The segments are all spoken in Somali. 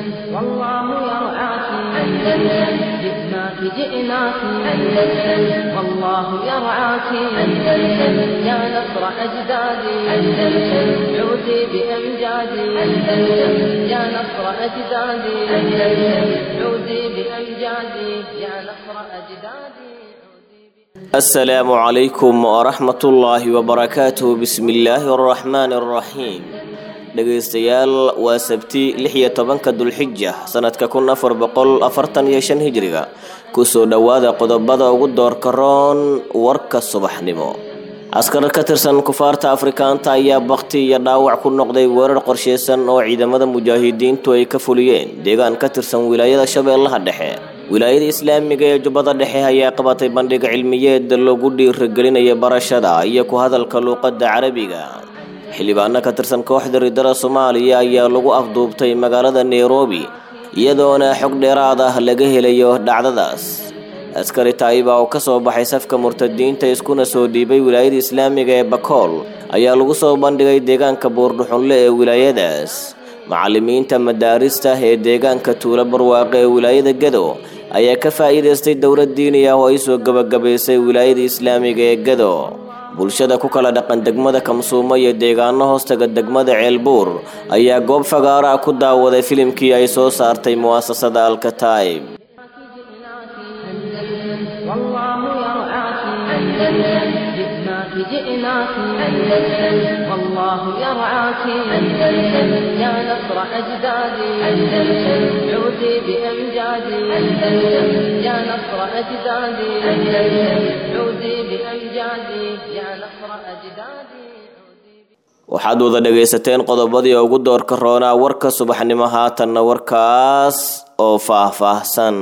والله يرعاك أندلسن جئناك جئناك أندلسن والله يرعاك أندلسن يا نصر أجدادي أندلسن عودي بأمجادي أندلسن يا نصر أجدادي أندلسن عودي بأمجادي يا نصر أجدادي asalaamu calaykum waraxmatullaahi wabarakaatuh bismillaahi araxmaani araxiim dhegaystayaal waa sabti lix iyo tobanka dulxija sanadka kun afar boqol afartan iyo shan hijriga kusoo dhowaada qodobada ugu doorka roon warka subaxnimo askar ka tirsan kufaarta afrikaanta ayaa bakti iyo dhaawac ku noqday weerar qorsheysan oo ciidamada mujaahidiintu ay ka fuliyeen deegaan ka tirsan wilaayada shabeellaha dhexe wilaayada islaamiga ee jubbada dhexe ayaa qabatay bandhig cilmiyeed lagu dhiiragelinaya barashada iyo ku hadalka luuqadda carabiga xildhibaano ka tirsan kooxda ridada soomaaliya ayaa lagu afduubtay magaalada nairobi iyadoona xog dheeraad ah laga helayo dhacdadaas askari taayiba oo kasoo baxay safka murtadiinta iskuna soo dhiibay wilaayada islaamiga ee bakool ayaa lagu soo bandhigay deegaanka buurdhuxunle ee wilaayadaas macallimiinta madaarista ee deegaanka tuulo barwaaqe ee wilaayada gado ayaa ka faa'iidaystay dowlad diini ah oo ay soo gabagabaysay wilaayada islaamiga ee gado bulshada ku kala dhaqan degmada kamsuumo iyo deegaano hoostaga degmada ceelbuur ayaa goob fagaara ku daawaday filimkii ay soo saartay mu'asasada alkataib والله يرعاك أندلسن جئناك جئناك أندلسن والله يرعاك أندلسن يا نصر أجدادي أندلسن عودي بأمجادي أندلسن يا نصر أجدادي أندلسن عودي بأمجادي يا نصر أجدادي waxaad wada dhagaysateen qodobadii ugu doorka roonaa warka subaxnimo haatanna warkaas oo faah-faahsan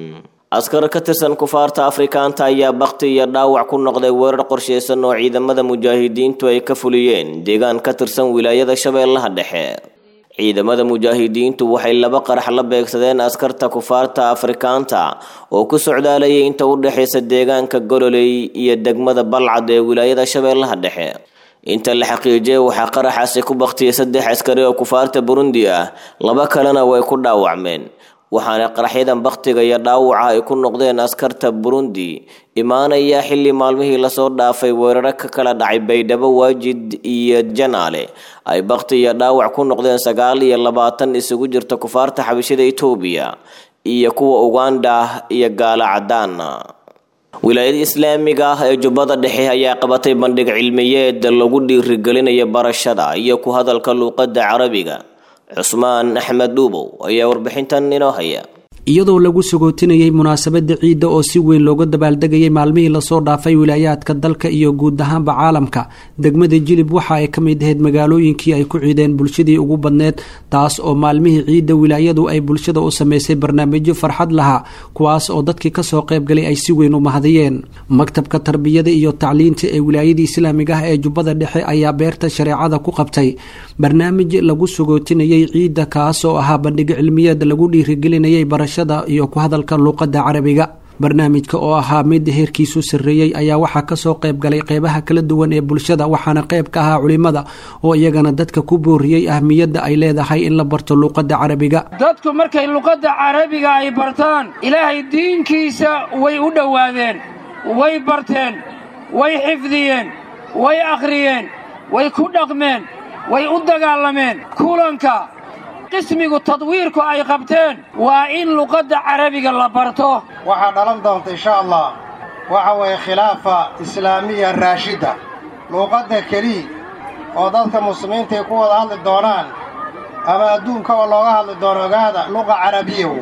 askar ka tirsan kufaarta afrikaanta ayaa bakti iyo dhaawac ku noqday weerar qorsheysan oo ciidamada mujaahidiintu ay ka fuliyeen deegaan ka tirsan wilaayada shabeellaha dhexe ciidamada mujaahidiintu waxay laba qarax la beegsadeen askarta kufaarta afrikaanta oo ku socdaalayay inta u dhexaysa deegaanka gololey iyo degmada balcad ee wilaayada shabeellaha dhexe inta la xaqiijiyay waxaa qaraxaasi ku baktiyay saddex askari oo kufaarta burundi ah laba kalena way ku dhaawacmeen waxaana qaraxyadan baktiga iyo dhaawaca ay ku noqdeen askarta burundi imaanaya xilli maalmihii lasoo dhaafay weeraro ka kala dhacay baydhabo waajid iyo janaale ay bakti iyo dhaawac ku noqdeen sagaal iyo labaatan isugu jirta kufaarta xabashida etoobiya iyo kuwa uganda iyo gaalo cadaana wilaayada islaamiga ah ee jubbada dhexe ayaa qabatay bandhig cilmiyeed lagu dhiirigelinayo barashada iyo ku hadalka luuqadda carabiga cusmaan axmed dhuubow ayaa warbixintan inoo haya iyadoo lagu sagootinayay munaasabada ciidda oo si weyn looga dabaaldegayay maalmihii lasoo dhaafay wilaayaadka dalka iyo guud ahaanba caalamka degmada jilib waxa ay ka mid ahayd magaalooyinkii ay ku ciideen bulshadii ugu badneed taas oo maalmihii ciidda wilaayadu ay bulshada u sameysay barnaamijyo farxad lahaa kuwaas oo dadkii kasoo qaybgalay ay si weyn u mahadiyeen maktabka tarbiyada iyo tacliinta ee wilaayadii islaamiga ah ee jubbada dhexe ayaa beerta shareecada ku qabtay barnaamij lagu sagootinayay ciidda kaas oo ahaa bandhig cilmiyeed lagu dhiirigelinayay barasha iyo ku hadalka luuqadda carabiga barnaamijka oo ahaa mid heerkiisu sarreeyey ayaa waxaa kasoo qayb galay qeybaha kala duwan ee bulshada waxaana qayb ka ahaa culimada oo iyagana dadka ku booriyey ahmiyadda ay leedahay in la barto luuqadda carabiga dadku markay luqadda carabiga ay bartaan ilaahay diinkiisa way u dhowaadeen way barteen way xifdiyeen way akhriyeen way ku dhaqmeen way u dagaalameen kulanka qismigu tadwiirku ay qabteen waa in luqadda carabiga la barto waxaa dhalan doonta insha allah waxa weeye khilaafa islaamiya raashidda luuqadda keliya oo dadka muslimiinta ay ku wada hadli doonaan ama adduunka oo looga hadli doono ogaada luqa carabiya wey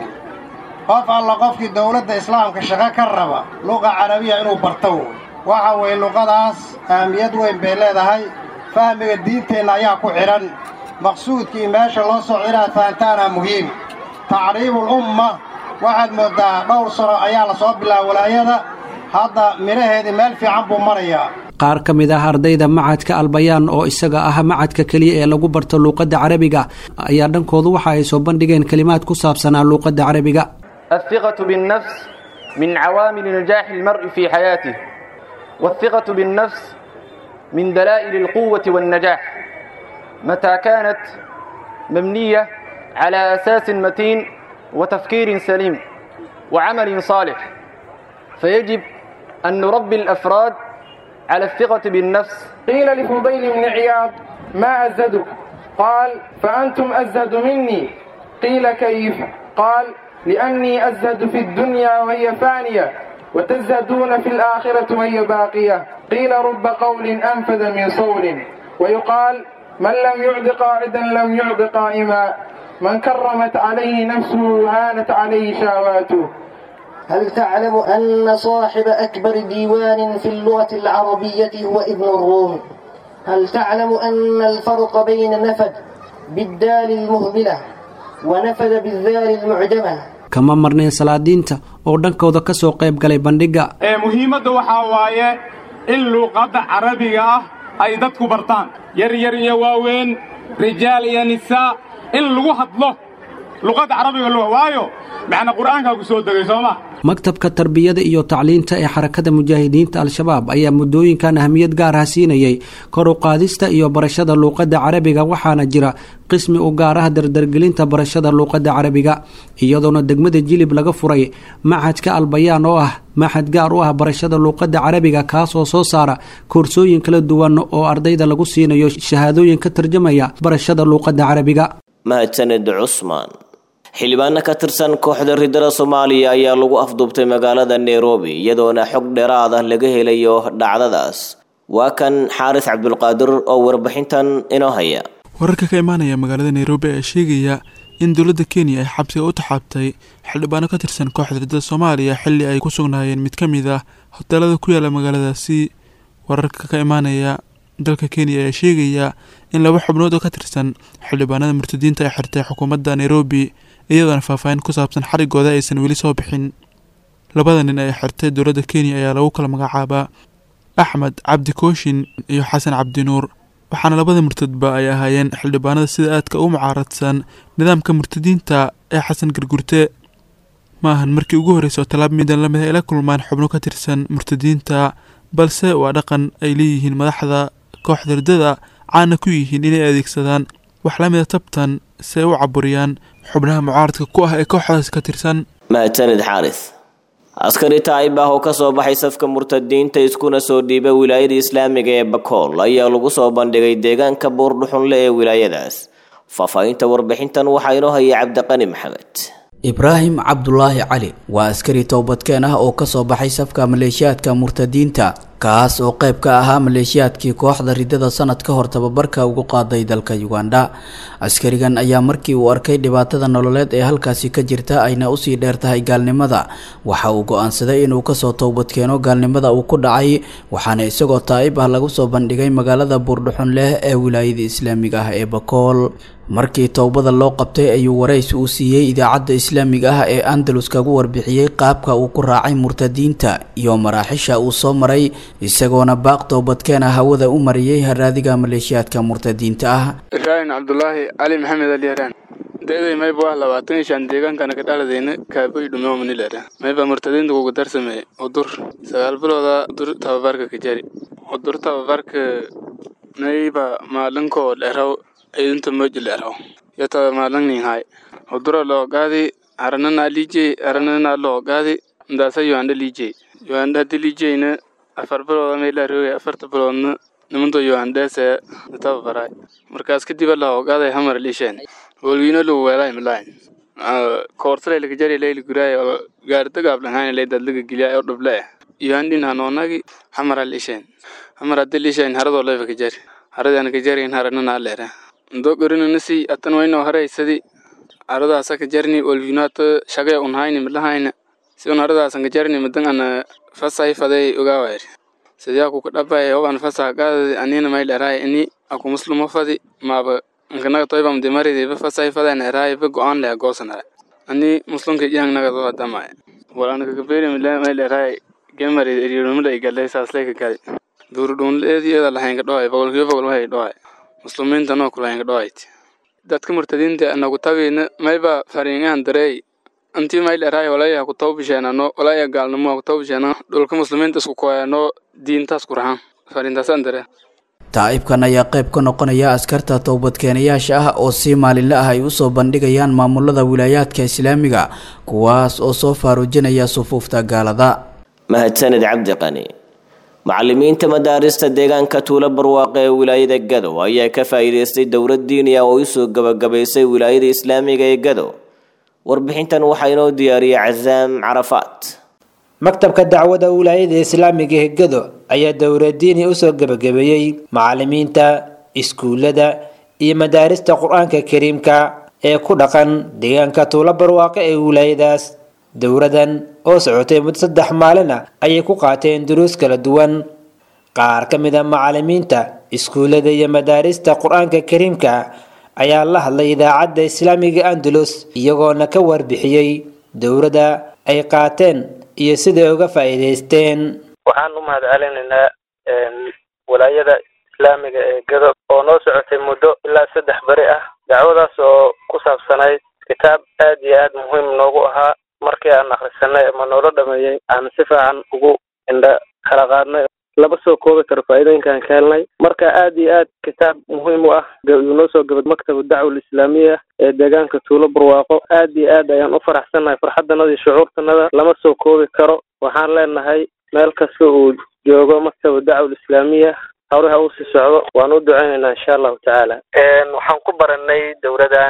qof alla qofkii dawladda islaamka shaqo ka raba luqa carabiya inuu barto wey waxa weeye luqadaas ahmiyad weyn bay leedahay fahmiga diinteenna ayaa ku xidhan maqsuudkii meesha loo socda inaad fahantaana muhiim tacriibul umma waxaad mooddaa dhowr sano ayaa la soo bilaaba walaayada hadda midhaheedii meel fiican buu marayaa qaar ka mid ah ardayda macadka albayaan oo isaga ah macadka keliya ee lagu barto luuqadda carabiga ayaa dhankoodu waxa ay soo bandhigeen kelimaad ku saabsanaa luuqadda carabiga الثقة بالنفس من عوامل نجاح المرء في حياته والثقة بالنفس من دلائل القوة والنجاح متى كانت مبنية على أساس متين وتفكير سليم وعمل صالح فيجب أن نربي الأفراد على الثقة بالنفس قيل لفضيل بن عياض ما أزدك قال فأنتم أزهد مني قيل كيف قال لأني أزهد في الدنيا وهي فانية وتزهدون في الآخرة وهي باقية قيل رب قول أنفذ من صول ويقال من لم يعد قاعدا لم يعد قائما من كرمت عليه نفسه هانت عليه شهواته هل تعلم أن صاحب أكبر ديوان في اللغة العربية هو ابن الروم هل تعلم أن الفرق بين نفد بالدال المهملة ونفد بالذال المعجمة kama marneen salaadiinta oo dhankooda ka soo qayb galay bandhigga ee muhiimadda waxaa waaye in luuqadda carabiga ah ay dadku bartaan yar yar iyo waaweyn rijaal iyo nisaa in lagu hadlo luqadda carabiga lu waayo macna qur'aankaa ku soo degay soo ma maktabka tarbiyada iyo tacliinta ee xarakada mujaahidiinta al-shabaab ayaa muddooyinkan ahamiyad gaar ah siinayay kor u qaadista iyo barashada luuqadda carabiga waxaana jira qismi u gaar ah dardargelinta barashada luuqadda carabiga iyadoona degmada jilib laga furay maxadka albayaan oo ah maxad gaar u ah barashada luuqadda carabiga kaasoo soo saara koorsooyin kala duwan oo ardayda lagu siinayo shahaadooyin ka tarjamaya barashada luuqadda carabiga mahadsaned cusmaan xildhibaano ka tirsan kooxda ridada soomaaliya ayaa lagu afduubtay magaalada nairobi iyadoona xog dheeraad ah laga helayo dhacdadaas waa kan xaaris cabdulqaadir oo warbixintan inoo haya wararka ka imaanaya magaalada nairobi ayaa sheegaya in dowladda kenya ay xabsiga u taxaabtay xildhibaano ka tirsan kooxda ridada soomaaliya xilli ay ku sugnaayeen mid ka mid ah hoteelada ku yaala magaaladaasi wararka ka imaanaya dalka kenya ayaa sheegaya in laba xubnood oo ka tirsan xildhibaanada murtadiinta ay xirtay xukuumadda nairobi iyadoona faahfaahin ku saabsan xarigooda aysan weli soo bixin labada nin ay xirtay dowladda kenya ayaa lagu kala magacaabaa axmed cabdi kooshin iyo xasan cabdinuur waxaana labada murtadba ay ahaayeen xildhibaanada sida aadka u mucaaradsan nidaamka murtadiinta ee xasan gargurte ma ahan markii ugu horreysay oo tallaab midan lamid ay la kulmaan xubno ka tirsan murtadiinta balse waa dhaqan ay leeyihiin madaxda kooxda ridada caana ku yihiin inay adeegsadaan wax la mida tabtan si ay u caburiyaan xubnaha mucaaradka ku ah ee kooxdaas ka tirsan mahadsanid xaaris askari taa'ib ah oo ka soo baxay safka murtadiinta iskuna soo dhiibay wilaayada islaamiga ee bakool ayaa lagu soo bandhigay deegaanka buurdhuxunle ee wilaayadaas faahfaahinta warbixintan waxaa inoo hayay cabdiqani maxamed ibraahim cabdulaahi cali waa askari toobadkeen ah oo kasoo baxay safka maleeshiyaadka murtadiinta kaas oo qayb ka ahaa maleeshiyaadkii kooxda ridada sanad ka hor tababarka ugu qaaday dalka uganda askarigan ayaa markii uu arkay dhibaatada nololeed ee halkaasi ka jirta ayna usii dheer tahay gaalnimada waxa uu go-aansaday inuu kasoo toobadkeeno gaalnimada uu ku dhacay waxaana isagoo taa'ib ah lagu soo bandhigay magaalada buurdhuxun leh ee wilaayada islaamiga ah ee bakool markii towbada loo qabtay ayuu warays uu siiyey idaacadda islaamiga ah ee andalus kagu warbixiyey qaabka uu ku raacay murtadiinta iyo maraaxisha uu soo maray isagoona baaq toobadkeena hawada u mariyey haraadiga maleeshiyaadka murtadiinta ah ibraahim cabdulaahi cali maxamed alyaraan da-day mayba waa labaatan iyo shan deegaankana ka dhaladayna kaaboy dhumeomanilara mayba murtadiinta kugu darsameeye udur sagaal bilooda udur tababarka ka jari udur tababarka mayba maalinkoo dheraw idinta moji dheraw yata maalinninhay udura loo gaadi aranana lijey aranana loo gaadi ndaasa yohanda lijey yohanda hadi lijeyna afar bilooda maylaarooga afarta biloodna nimanto yohandeese tababaray markaas kadib la ogaaday hamar lisheen wolwiino lu weelay milaay koortale laga jari leyli guraay oo gaarida gaablanhayn ley dadlaga geliya oo dhuble yohandin hanoonagi hamar lisheen hamar hadi lisheen haradoo leyfa ka jari haradaan ka jarin haranana leera ndo gorinanasi atan wayno haraysadi aradaasa ka jarni wolwiinoata shagay unhayni milahayna si un aradaasan ka jarni madan ana fasay faday ogaawayr sidiyaa kuka dhabay hoban fasa gaadadi anina may dheraay ini aku muslumo fadi maaba nkanaga toybam dimaridi ba fasay fadan eraay ba go-aan leh goosanara ani muslimka jihang naga do adamay wal anaka kaberi mila may dheraay gemari eriyonumila igalay saaslay ka gali duurudhuunleedi iyada lahaynka dhoay boqolkiiba boqol wahay dhoay muslimiinta noo kulahaynka dhoayt dadka murtadiinta anagu tabina mayba fariingahan dareey intii may dheraay walaya ku tawbisheenano walaya gaalnimo ku tawbisheena dhulka muslimiinta isku koyano diintaas ku rahan fariintaasaan dare taa'ibkan ayaa qayb ka noqonaya askarta towbadkeenayaasha ah oo si maalinle ah ay usoo bandhigayaan maamulada wilaayaadka islaamiga kuwaas oo soo faaruujinaya sufuufta gaalada mahadsanid cabdi qani macalimiinta madaarista deegaanka tuulo barwaaqe ee wilaayada gado ayaa ka faa'iidaystay dowlad diini ah oo usoo gabagabaysay wilaayada islaamiga ee gado warbixintan waxaa inoo diyaariyay casaam carafaat maktabka dacwada wilaayada islaamiga ee gado ayaa dowladiini usoo gebagabeeyey macalimiinta iskuullada iyo madaarista qur-aanka kariimka ee ku dhaqan deegaanka tuulo barwaaqe ee wilaayadaas dowladan oo socotay muddo saddex maalin ah ayay ku qaateen duruus kala duwan qaar ka mid a macalimiinta iskuullada iyo madaarista qur-aanka kariimka ayaa la hadlay idaacadda islaamiga andalus iyagoona ka warbixiyey dowladda ay qaateen iyo siday uga faa'iidaysteen waxaan u mahad celinaynaa walaayada islaamiga ee gado oo noo socotay muddo ilaa saddex beri ah dacwadaas oo ku saabsanayd kitaab aad iyo aad muhiim noogu ahaa markii aan akhrisanay ama noola dhameeyey aan si fiican ugu indha kala qaadnay lama soo koobi karo faa'iidooyinkaan ka helnay marka aad iyo aad kitaab muhiim u ah yuu noo soo gabad maktab dacwa alislaamiya ee deegaanka tuulo barwaaqo aad iyo aad ayaan u faraxsannahay farxaddanada iyo shucuurtanada lama soo koobi karo waxaan leenahay meel kasta uu joogo maktab dacwa alislaamiya hawre ha uu sii socdo waan u duceynaynaa insha allahu tacaala waxaan ku baranay dowladan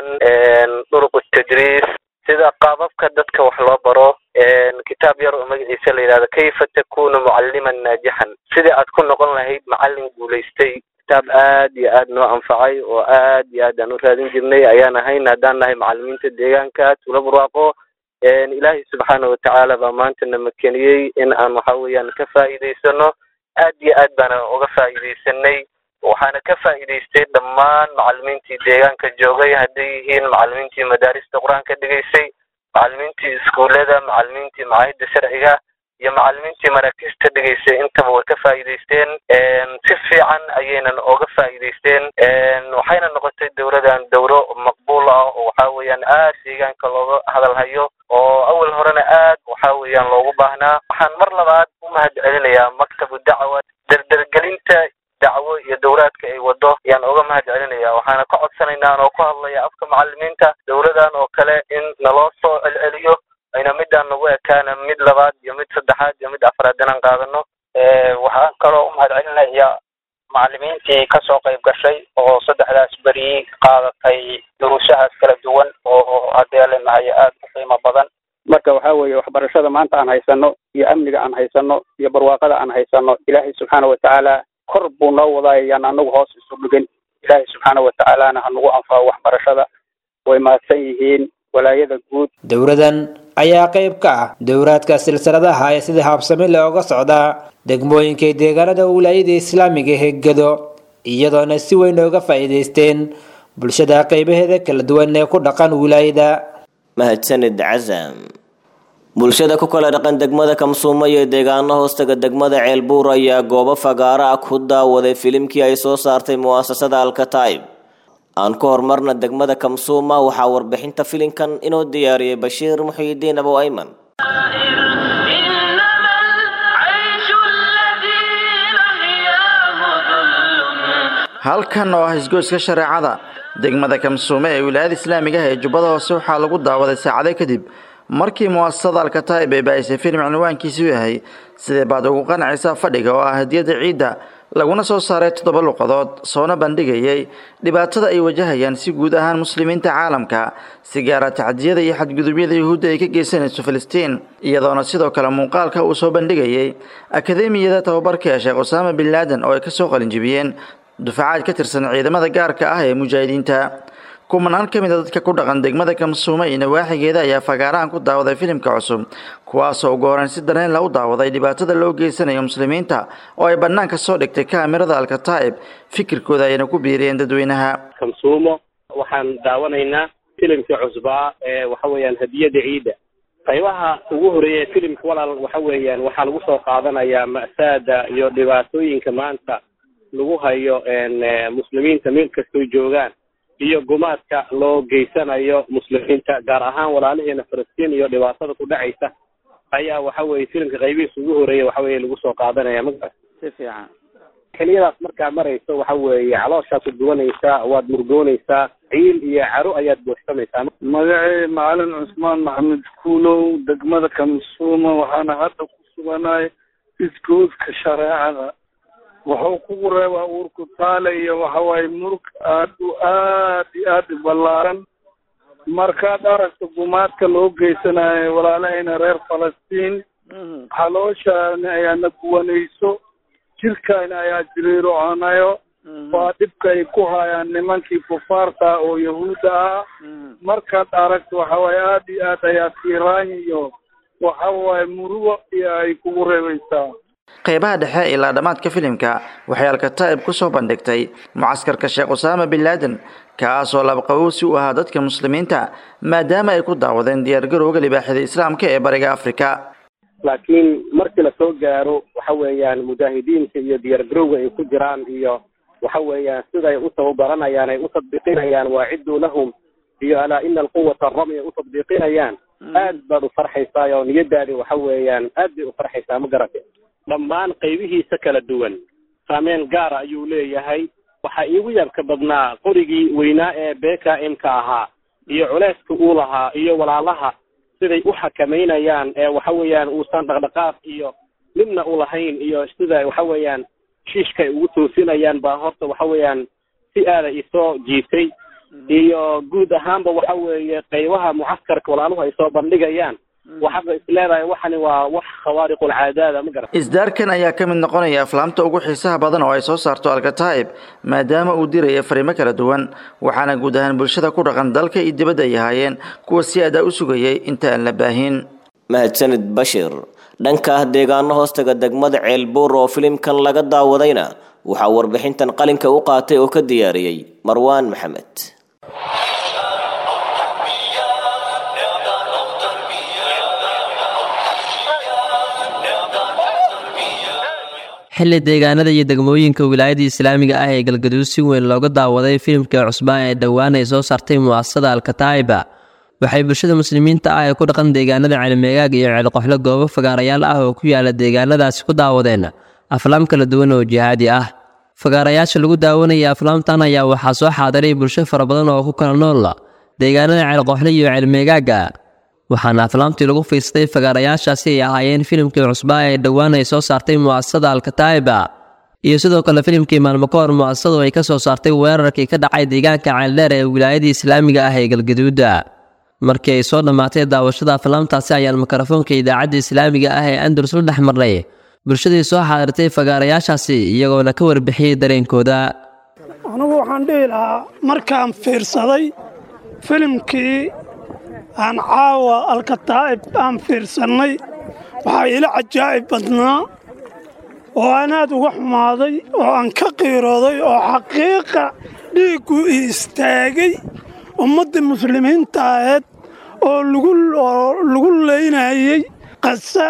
duruq tadriis sida qaababka dadka wax loo baro kitaab yar oo magaciisa la yidhahdo kayfa takunu mucalliman naajixan sidii aad ku noqon lahayd macallin guulaystay kitaab aad iyo aad noo anfacay oo aad iyo aad aan u raadin jirnay ayaan ahayn haddaan nahay macallimiinta deegaanka tuulo barwaaqo ilaahay subxaana watacaala baa maanta na makeniyey in aan waxa weeyaan ka faa'iidaysano aad iyo aad baana uga faa'iidaysanay waxaana ka faa'iidaystay dhammaan macallimiintii deegaanka joogay hadday yihiin macallimiintii madaarista qur-aanka dhigaysay macallimiintii iskuullada macallimiintii macaahidda sharciga iyo macallimiintii maraakiista dhigaysay intaba way ka faa'iidaysteen si fiican ayaynan oga faa'iidaysteen waxayna noqotay dowladan dowro maqbuul ah oo waxa weeyaan aad deegaanka looga hadalhayo oo awal horena aad waxa weeyaan loogu baahnaa waxaan mar labaad u mahad celinayaa maktabu dacwa dardargelinta dacwo iyo dowlaadka ay wado ayaan uga mahad celinaya waxaana ka codsanaynaa oo ku hadlaya afka macallimiinta dowladan oo kale in naloo soo celceliyo ayna midaan nagu ekaana mid labaad iyo mid saddexaad iyo mid afraad inaan qaadano waxaan kaloo u mahad celinaya macallimiintii kasoo qayb gashay oo saddexdaas beri qaadatay duruusahaas kala duwan oo haddee leenahay aad u qiimo badan marka waxa weeye waxbarashada maanta aan haysano iyo amniga aan haysano iyo barwaaqada aan haysano ilaahay subxaana watacaala kor buu noo wadaaya yaan anagu hoos isu dhigin ilaahay subxaana watacaalana hanagu anfaco waxbarashada way mahadsan yihiin walaayada guud dowladan ayaa qayb ka ah dowlaadka silsiladaha ee sida habsami looga socdaa degmooyinka deegaanada wilaayada islaamiga ee gado iyadoona si weyn ooga faa'iidaysteen bulshada qaybaheeda kala duwan ee ku dhaqan wilaayada mahadsanid casam bulshada ku kala dhaqan degmada kamsuumo iyo deegaano hoostaga degmada ceelbuur ayaa goobo fagaaro ah ku daawaday filimkii ay soo saartay mu'asasada alkataib aan ku horumarna degmada kamsuuma waxaa warbixinta filinkan inoo diyaariyey bashiir muxiidiin abow ayman halkan oo ah isgoyska shareecada degmada kamsuume ee wilaayada islaamiga ah ee jubbada hoose waxaa lagu daawaday saacado kadib markii mu'asasada alkataib ay baahisay filim cinwaankiisu yahay sidee baad ugu qanacaysaa fadhiga oo ah hadiyada ciidda laguna soo saaray toddoba luqadood soona bandhigayay dhibaatada ay wajahayaan si guud ahaan muslimiinta caalamka si gaara tacdiyada iyo xadgudubyada yuhuudda ay ka geysanayso filistiin iyadoona sidoo kale muuqaalka uu soo bandhigayay akademiyada tababarka ee sheekh usaama bin laadan oo ay kasoo qalinjibiyeen dufacaad ka tirsan ciidamada gaarka ah ee mujaahidiinta kumanaan ka mid a dadka ku dhaqan degmada kamsuume iyo nawaaxigeeda ayaa fagaarahan ku daawaday filimka cusub kuwaasoo ugu horeyn si dareen la u daawaday dhibaatada loo geysanayo muslimiinta oo ay bannaanka soo dhigtay kaamirada alkataa'ib fikirkooda ayna ku biiriyeen dadweynaha kamsuumo waxaan daawanaynaa filimkii cusbaa ee waxa weeyaan hadiyada ciidda qaybaha ugu horeeya filimka walaal waxa weeyaan waxaa lagu soo qaadanayaa ma'saada iyo dhibaatooyinka maanta lagu hayo muslimiinta meel kastoo joogaan iyo gumaadka loo geysanayo muslimiinta gaar ahaan walaalaheena falastiin iyo dhibaatada ku dhacaysa ayaa waxa weeye filimka qaybihiisa ugu horeeya waxa weeye lagu soo qaadanaya magaa si fiican xiliyadaas markaa marayso waxa weeye calooshaad ku duwanaysaa waad murgoonaysaa ciil iyo caro ayaad buuxsamaysaa magacay macalin cusmaan maxamed kuulow degmada kamsuuma waxaana hadda ku suganahay isgoodka shareecada wuxuu kugu reebaa uurku taale iyo waxawaaye murug aad u aad iyo aad u ballaaran markaad aragto gumaadka loo geysanayo walaalahayna reer falastiin xalooshaana ayaana guwanayso jirkaana ayaa jiriirocanayo waa dhibka ay ku hayaan nimankii kufaarta oo yahuudda ah markaad aragto waxawaaye aad iyo aad ayaa tiiraan iyo waxawaaye murugo iyo ay kugu reebaysaa qeybaha dhexe ilaa dhammaadka filimka waxay alkataa'ib ku soo bandhigtay mucaskarka sheekh usaama bin laaden kaasoo labaqabowsi u ahaa dadka muslimiinta maadaama ay ku daawadeen diyaargarowga libaaxida islaamka ee bariga afrika laakiin markii lasoo gaaro waxa weeyaan mujaahidiinta iyo diyaargarowga ay ku jiraan iyo waxa weeyaan siday u tababaranayaan ay u tadbiiqinayaan waaciduu lahum iyo alaa ina alquwata arami ay u tadbiiqinayaan aad baad u farxaysaa oo niyadaadi waxa weeyaan aad bay u farxaysaa ma garate dhammaan qaybihiisa kala duwan saameyn gaara ayuu leeyahay waxaa iigu yaabka badnaa qorigii weynaa ee beka m-ka ahaa iyo culeyska uu lahaa iyo walaalaha siday u xakamaynayaan ee waxa weeyaan uusan dhaqdhaqaaq iyo midna u lahayn iyo sida waxa weeyaan shiishka ay ugu toosinayaan baa horta waxa weeyaan si aada isoo jiitay iyo guud ahaanba waxa weeye qaybaha mucaskarka walaaluhu ay soo bandhigayaan waxaad isleedahay waxani waa wax khawaariqulcaadaada ma garat isdaarkan ayaa ka mid noqonaya aflaamta ugu xiisaha badan oo ay soo saarto alkataa'ib maadaama uu diraya fariimo kala duwan waxaana guud ahaan bulshada ku dhaqan dalka iyo dibadda ay ahaayeen kuwa si adaa u sugayay inta aan la baahin mahadsanid bashir dhanka ah deegaano hoostaga degmada ceelbuur oo filimkan laga daawadayna waxaa warbixintan qalinka u qaatay oo ka diyaariyey marwaan maxamed xilli deegaanada iyo degmooyinka wilaayada islaamiga ah ee galgaduud si weyn looga daawaday filimka cusbaan ee dhowaan ay soo saartay mu'asasada alkataa'iba waxay bulshada muslimiinta ah ee ku dhaqan deegaanada ceelmeegaag iyo ceelqoxlo goobo fagaarayaal ah oo ku yaala deegaanadaasi ku daawadeen aflaam kala duwan oo jihaadi ah fagaarayaasha lagu daawanaya aflaamtan ayaa waxaa soo xaadiray bulsho fara badan oo ku kala nool deegaanada ceelqoxlo iyo ceelmeegaaga waxaana aflaamtii lagu fiistay fagaarayaashaasi ay ahaayeen filimkii cusbaa ee dhowaan ay soo saartay mu'asasada alkataa'iba iyo sidoo kale filimkii maalmo ka hor mu'asasadu ay ka soo saartay weerarkii ka dhacay deegaanka ceeldheer ee wilaayadii islaamiga ah ee galgaduuda markii ay soo dhammaatay daawashada aflaamtaasi ayaan mikrofoonka idaacadda islaamiga ah ee andalus la dhex marnay bulshadii soo xaadirtay fagaarayaashaasi iyagoona ka warbixiyey dareenkooda anigu waxaan dhihi lahaa markaan fiirsaday filimkii aan caawa alkataa'ib aan fiirsannay waxaa ila cajaa'ib badnaa oo aan aad uga xumaaday oo aan ka qiirooday oo xaqiiqa dhiiggu iistaagay ummaddii muslimiinta aheed oo lagu leynayey qasa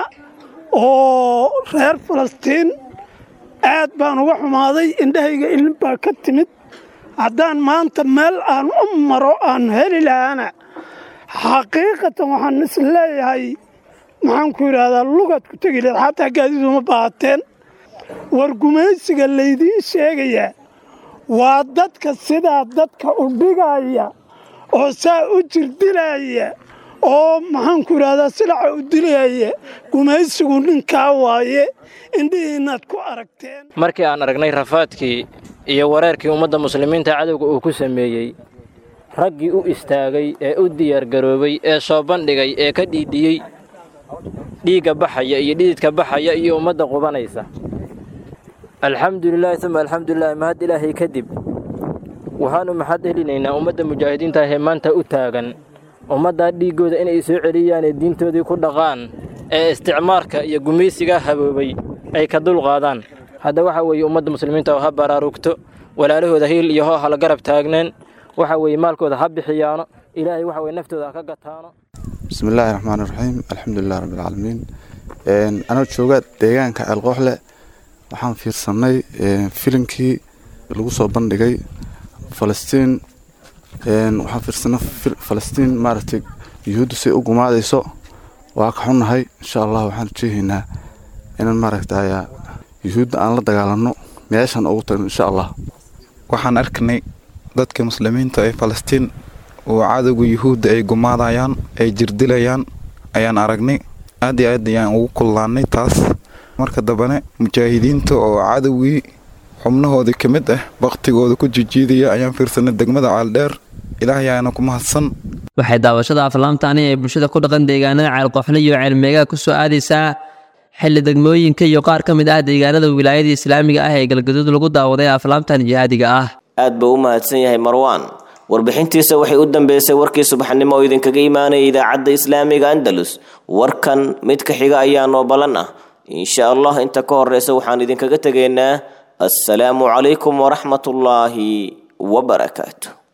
oo reer falastiin aad baan uga xumaaday indhahayga ilin baa ka timid haddaan maanta meel aan u maro aan heli lahaana xaqiiqatan waxaan is leeyahay maxaan ku yidhaahdaa lugaad ku tegi leed xataa gaadiiduma baahateen war gumaysiga laydiin sheegayaa waa dadka sidaa dadka u dhigaya oo saa u jirdilaya oo maxaan ku yidhahdaa silaca u dilaya gumaysigu ninkaa waaye indhihiinnaad ku aragteen markii aan aragnay rafaadkii iyo wareerkii ummadda muslimiinta cadowga uu ku sameeyey raggii u istaagay ee u diyaargaroobay ee soo bandhigay ee ka dhiidhiyey dhiigga baxaya iyo dhididka baxaya iyo ummadda qubanaysa alxamdulilaahi uma alxamdulilahi mahad ilaahay kadib waxaannu maxad helinaynaa ummadda mujaahidiinta ahee maanta u taagan ummaddaa dhiiggooda inay soo celiyaan ee diintoodii ku dhaqaan ee isticmaarka iyo gumaysigaa haboobay ay ka dulqaadaan hadda waxa weeye ummadda muslimiinta oo ha baraarugto walaalahooda hiil iyo hoo hala garab taagneen waxa weeye maalkooda ha bixiyaano ilaahay waxa weye naftooda ha ka gataano bismi illaahi raxmaan iraxiim alxamdulilah rabbilcaalamiin anoo jooga deegaanka ceelqooxle waxaan fiirsannay filimkii lagu soo bandhigay falastiin waxaan fiirsanay falastiin maaragtay yuhuuddu say u gumaadayso waa ka xunnahay insha allah waxaan rajeehaynaa inaan maaragtay yuhuudda aan la dagaalanno meeshan ugu tagno insha allah waxaan arkanay dadka muslimiinta ee falastiin oo cadowga yuhuudda ay gumaadayaan ay jirdilayaan ayaan aragnay aad iyo aad ayaan ugu kullaannay taas marka dambane mujaahidiinta oo cadowgii xubnahoodii ka mid ah baktigooda ku jijiidaya ayaan fiirsanay degmada caaldheer ilaahay ayaana ku mahadsan waxay daawashada aflaamtaani ee bulshada ku dhaqan deegaanada ceelqooxle iyo ceelmeegaha ku soo aadaysaa xilli degmooyinka iyo qaar ka mid ah deegaanada wilaayada islaamiga ah ee galgaduud lagu daawaday aflaamtan jihaadiga ah aad buu u mahadsan yahay marwaan warbixintiisa waxay u dambeysay warkii subaxnimo oo idinkaga imaanaya idaacadda islaamiga andalus warkan mid ka xiga ayaa noo ballan ah insha allah inta ka horeysa waxaan idinkaga tegaynaa assalaamu calaykum waraxmatullaahi wabarakaatu